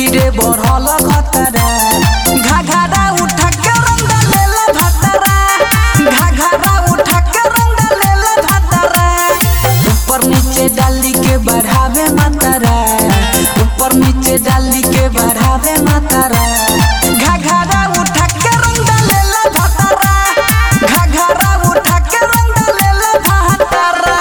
रे बढ़ल खतरा घाघरा उठा के रंग लेला भतरा घाघरा उठा के रंग लेला भतरा ऊपर नीचे डाली के बढ़ावे मातरा ऊपर नीचे डाली के बढ़ावे मातरा घाघरा उठा के रंग लेला भतरा घाघरा उठा के रंग लेला भतरा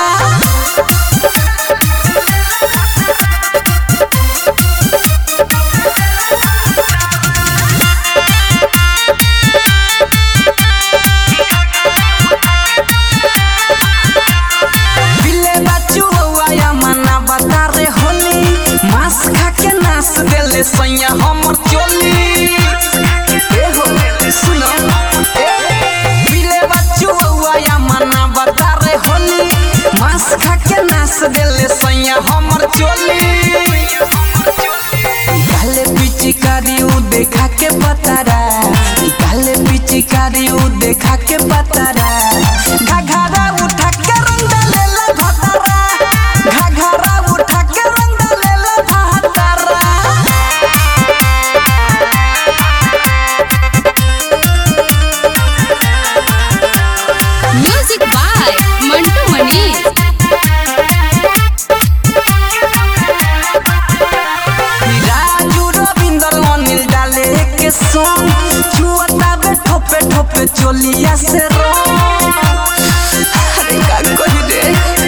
बिले बच्चू हुआ मना बता रे होली मांस खा के नाच देले सैया हमर चोली ए हो सुनो ए बिले बच्चू हुआ मना बता रे होली मांस खा के नाच देले सैया हमर चोली काले पिचकारी उ देखा के पतारा काले पिचकारी उ देखा के पतारा घाघरा उठा के रंग लेला भतरा घाघरा उठा के रंग लेला भतरा म्यूजिक बाय मंटू मनीष राजू रविंदर अनिल डाले के संग छुअता बे ठोपे ठोपे चोलिया से रो अरे का कही रे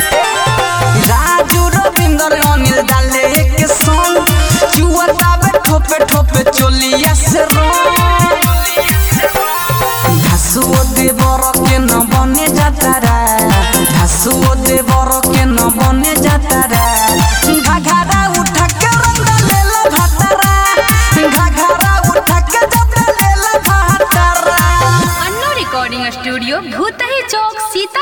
राजू रविंदर अनिल डाले के संग छुअता बे ठोपे ठोपे चोलिया से रो घासुओ देवर के न बने जातारा घासुओ देवर के न बने जातारा घाघरा उठा के रंग लेला भतरा घाघरा उठा के जब लेला भतरा अन्नो रिकॉर्डिंग स्टूडियो भूतही चौक सीता